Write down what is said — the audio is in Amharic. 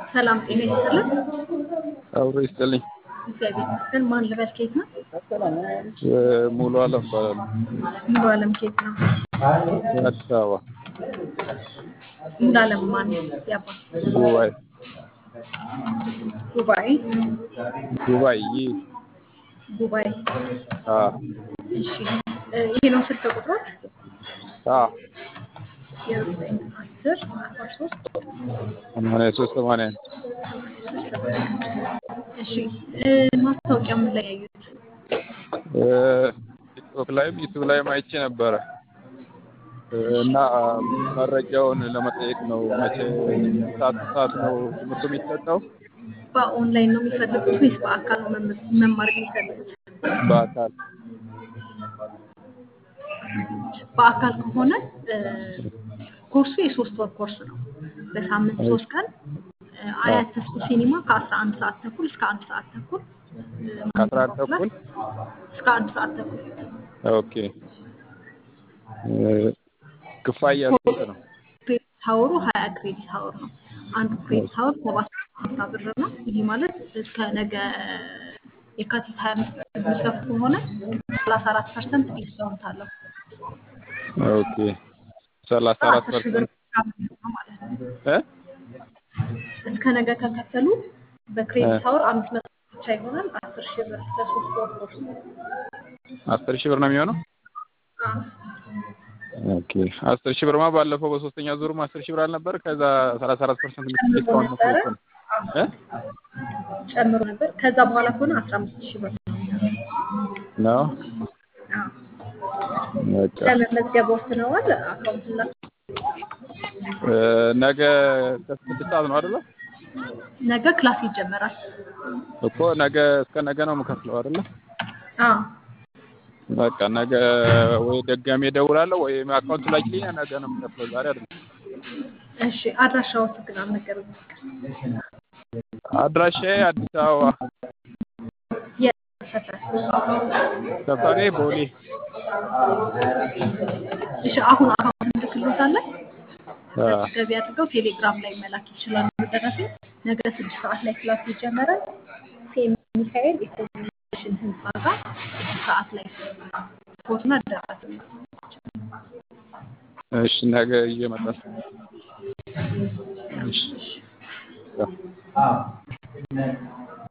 ሰላም ጤና ይስጥልን። አብሮ ይስጥልኝ። እግዚአብሔር ይመስገን። ማን ልበል? ኬት ነው? ሙሉ አለም እባላለሁ። ሙሉ አለም ኬት ነው? አዲስ አበባ ሙሉ አለም ማን? ያባ ዱባይ ዱባይ ዱባይ ይህ ዱባይ። አ እሺ እ ይሄ ነው ስልክ ቁጥሮች አ የዘጠኝ አስር አርባ ሶስት ሰማንያ ሶስት ሰማንያ አንድ እሺ እ ማስታወቂያ ምን ላይ ያዩት? እ ቲክቶክ ላይም ዩቲዩብ ላይም አይቼ ነበረ እ እና መረጃውን ለመጠየቅ ነው። መቼ ሰዓት ሰዓት ነው ትምህርቱ የሚሰጠው? በኦንላይን ነው የሚፈልጉት ወይስ በአካል ነው መም- መማር የሚፈልጉት? በአካል በአካል ከሆነ እ ኮርሱ የሶስት ወር ኮርስ ነው። በሳምንት ሶስት ቀን እ አያት ተስኩ ሲኒማ ከአስራ አንድ ሰዓት ተኩል እስከ አንድ ሰዓት ተኩል እ ከአስራ አንድ ተኩል እስከ አንድ ሰዓት ተኩል ኦኬ እ ክፍያ ስንት ነው? ክሬዲት ሀወሩ ሀያ ክሬዲት ሀወር ነው። አንዱ ክሬዲት ሀወር ሰባት ሀምሳ ብር ነው። ይህ ማለት እስከ ነገ የካቲት ሀያ አምስት የሚከፍት ከሆነ ሰላሳ አራት ፐርሰንት ዲስካውንት አለው። ኦኬ ሰላሳ አራት አስር ሺህ ብር ፐርሰንት ነው ማለት ነው። እ እስከ ነገ ከከፈሉ በክሬዲት ሀወር አምስት መቶ ብቻ ይሆናል። አስር ሺህ ብር ለሶስት ወር ኮርስ አስር ሺህ ብር ነው የሚሆነው? ኦኬ አስር ሺህ ብርማ ባለፈው በሶስተኛ ዙርም አስር ሺህ ብር አልነበር? ከዛ ሰላሳ አራት ፐርሰንት ጨምሮ ዲስካውንት ነበረ መስሎት ነው እ ጨምሮ ነበር። ከዛ በኋላ ከሆነ አስራ አምስት ሺህ ብር ነው የሚሆነው። ነው አዎ። በቃ ለመመዝገብ ወስነዋል። አካውንት ላ እ ነገ ከስድስት ሰዓት ነው አይደለ? ነገ ክላስ ይጀመራል። እኮ ነገ እስከ ነገ ነው የምከፍለው አይደለ? አዎ በቃ ነገ ወይ ደጋሜ እደውላለሁ ወይም አካውንት ላኪልኝ። ነገ ነው የምከፍለው ዛሬ አይደለም። እሺ። አድራሻዎት ግን አልነገሩኝም። አድራሻዬ አዲስ አበባ የት ሰፈር? ሰፈሬ ቦሌ እሺ። አሁን አካውንት እንልክሎታለን። አ ገቢ አድርገው ቴሌግራም ላይ መላክ ይችላሉ። ደረሴ ነገ ስድስት ሰዓት ላይ ክላስ ይጀመራል። ሴም ሚካኤል ኢኮኖሚሽን ህንፃ ጋር ስድስት ሰዓት ላይ ፎትና ደረሰ እሺ ነገ ይዤ እመጣለሁ። እሺ ያ